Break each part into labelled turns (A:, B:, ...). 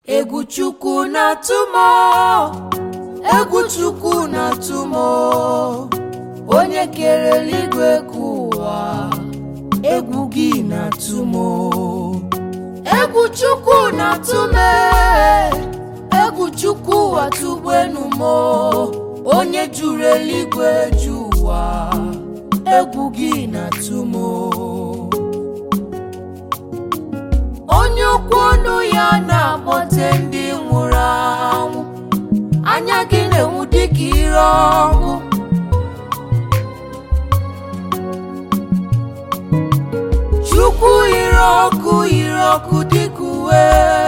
A: egwu chukwu na-atụ m egwu chukwu na-atụ m onye kere eluigwe ka ụwa egwu gị na-atụ m egwu chukwu na-atụ m egwu chukwu atụgbenu m onye juru eluigwe ju ụwa egwu gị na-atụ m onye okwu ọnụ ya na-akpọte ndị nwụrụ anwụ anya gị na-enwu dịka ire ọkụ chukwu ire ọkụ ire ọkụ dịka uwe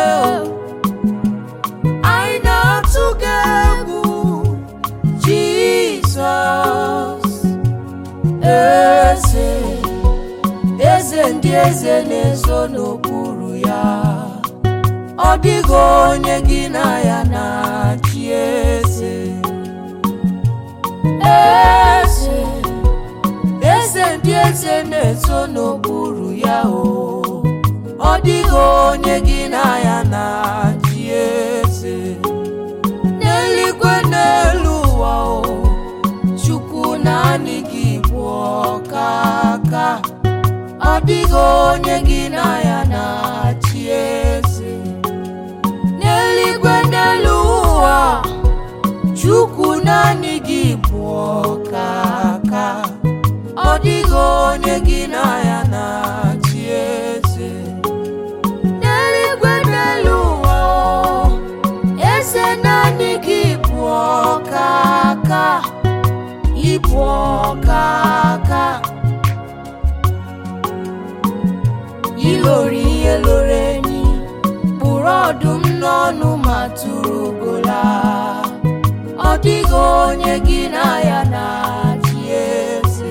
A: anyị na-atụ gị egwu jizọs eze eze ndị eze na-ezo n'okpuru ya ọ dịghị onye gị na ya na-achị eze eze eze ndị eze na-ezo n'okpuru ya o ọ dịghị onye gị na ya na-achị eze n'eluigwe n'elu ụwa o chukwu naanị gị bụ ọkaka ọ dịghị onye gị na ya na-achị eze n'eluigwe n'elu ụwa chukwu naanị gị bụ ọkaka ọ dịghị onye gị na ya na-achị eze n'eluigwe n'elu ụwa eze naanị gị bụ ọkaka ịbụ ọkaka ilori ihe loro enyi kpụrụ ọdụm n'ọnụ ma tụrụ gola ọ dịghị onye gị na ya na-achị eze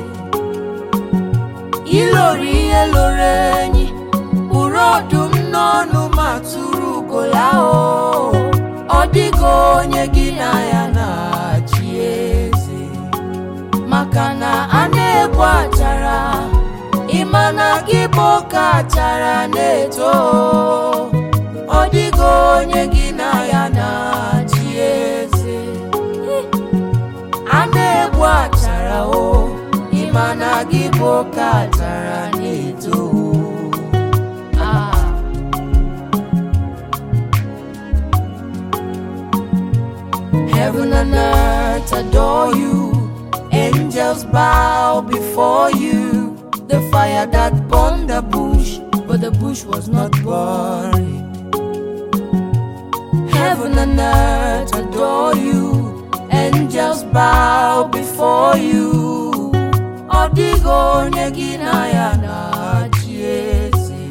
A: ilori ihe loro enyi kpụrụ ọdụm n'ọnụ ma tụrụ gola o ọ dịghị onye gị na ya na-achị eze maka na a na-egbu achara ịma na gị bụ oke achara na-eto ọ dịghị onye gị na ya na-achị eze a na-egbu achara o ịma na gị bụ oke achara na-eto Ah. Heaven and earth adore you, angels bow before you. The fire that burned the bush, but the bush was not burned. Heaven and earth adore you, angels bow before you. Ọ dịghị onye gị na ya na-achị eze.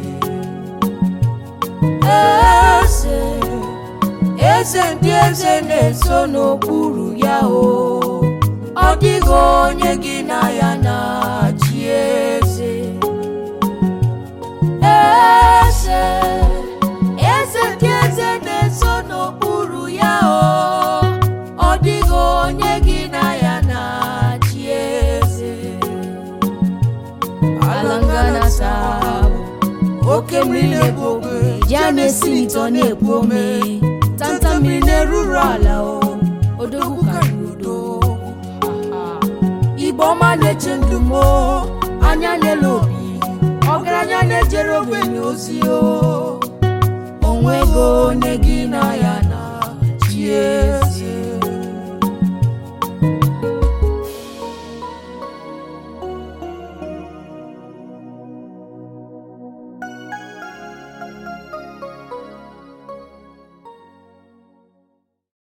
A: Eze, eze ndị eze na-eso n'okpuru ya o. Ọ dịghị onye gị na ya na-achị eze. Eze, eze ndị eze na-eso n'okpuru ya o. Ọ dịghị onye gị na ya na-achị eze. Alangana sabu, oke mmiri na-ebu ogwe, ya na-esi n'ịtọ na-ekpu ome. Tanta mmiri na-eruru ala o, odogwu karịrị odogwu. Igbo ọma na-eche ndụ m o, anya na-ele obi ọgaranya na-ejere ogbenye ozi o onwego onye gị na ya na chi eze